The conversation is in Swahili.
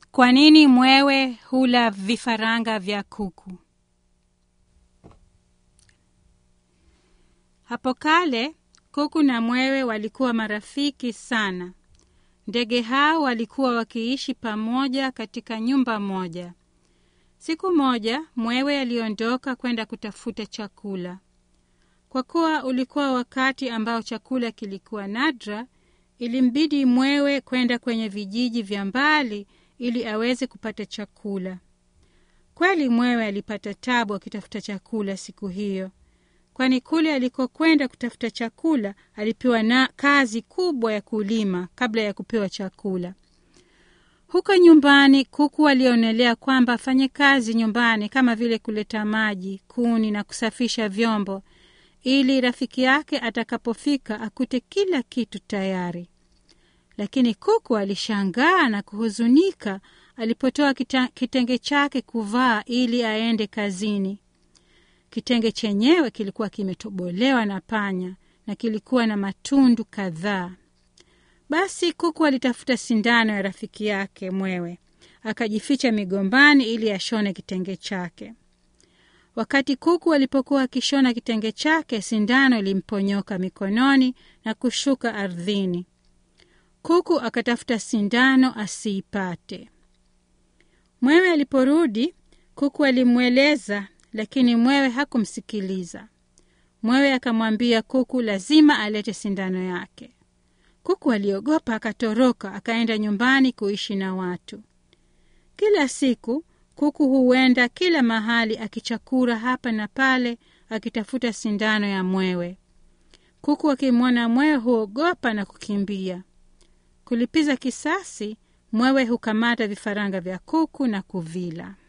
Kwa nini mwewe hula vifaranga vya kuku? Hapo kale kuku na mwewe walikuwa marafiki sana. Ndege hao walikuwa wakiishi pamoja katika nyumba moja. Siku moja mwewe aliondoka kwenda kutafuta chakula. Kwa kuwa ulikuwa wakati ambao chakula kilikuwa nadra, ilimbidi mwewe kwenda kwenye vijiji vya mbali ili aweze kupata chakula. Kweli mwewe alipata tabu akitafuta chakula siku hiyo, kwani kule alikokwenda kutafuta chakula alipewa na kazi kubwa ya kulima kabla ya kupewa chakula. Huko nyumbani kuku alionelea kwamba afanye kazi nyumbani kama vile kuleta maji, kuni na kusafisha vyombo, ili rafiki yake atakapofika akute kila kitu tayari. Lakini kuku alishangaa na kuhuzunika alipotoa kitenge chake kuvaa ili aende kazini. Kitenge chenyewe kilikuwa kimetobolewa na panya na kilikuwa na matundu kadhaa. Basi kuku alitafuta sindano ya rafiki yake mwewe, akajificha migombani ili ashone kitenge chake. Wakati kuku alipokuwa akishona kitenge chake, sindano ilimponyoka mikononi na kushuka ardhini. Kuku akatafuta sindano asiipate. Mwewe aliporudi, kuku alimweleza, lakini mwewe hakumsikiliza. Mwewe akamwambia kuku lazima alete sindano yake. Kuku aliogopa, akatoroka, akaenda nyumbani kuishi na watu. Kila siku kuku huenda kila mahali akichakura hapa na pale akitafuta sindano ya mwewe. Kuku akimwona mwewe huogopa na kukimbia. Kulipiza kisasi, mwewe hukamata vifaranga vya kuku na kuvila.